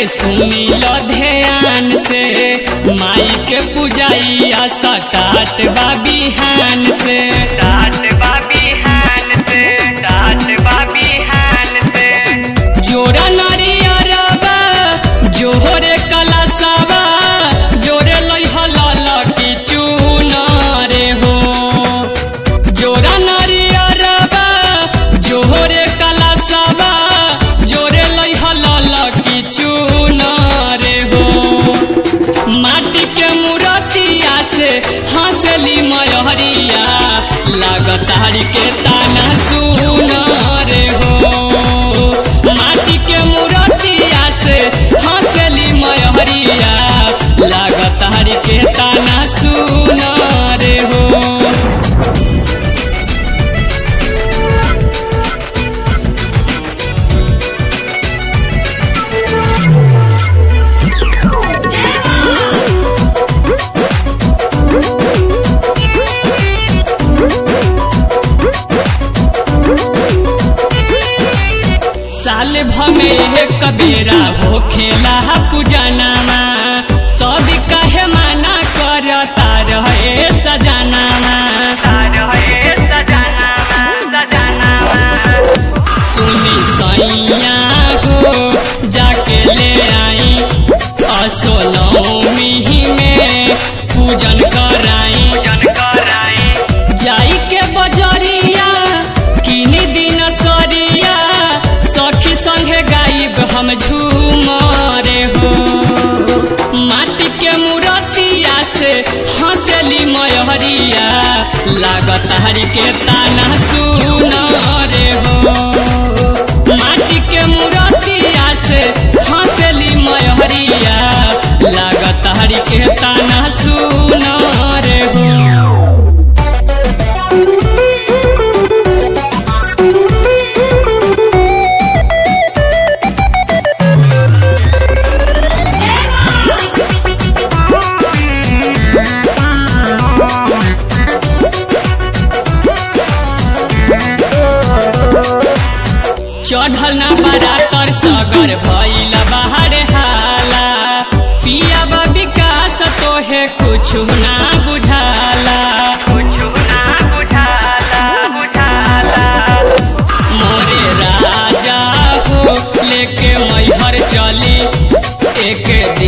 के सुनी लो ध्यान से माई के पूजाइया सटाट बा बिहान से टाट बा बिहान से टाट बा बिहान से जोरा नरियरबा जोहरे कलसबा जोरे लइह ललकी चुनरे हो जोरा नरियरबा जोहरे कलसबा जोरे लइह ललकी चुनरे हो माटी के मूर्तिया से हंसली मयहरिया लागतारी के ताना सुन रे हो माटी के मूर्तिया से हंसली मयहरिया लागतारी के ताना सुन रे हो साल भमे एक बेरा हो खेला पूजनामा तब कहे माना करता रहे सजनामा सुनी सैया हो जाके ले आई असोलमी में पूजन कराई जाई के बजरिया किन दिन सरिया सखी संगे गाइब हम झूमरे हो माटी के मूर्तिया से हंसली मयहरिया लागत हरी के ताना सुन रे हो माटी के मूर्तिया से हंसली मयहरिया लागत हरी के ताना सुन रे हो चढ़ल ना बरातर सगर भइल बाहर हाला पिया बा विकास तोहे कुछ ना बुझाला मोरे राजा हो लेके मैहर चली एक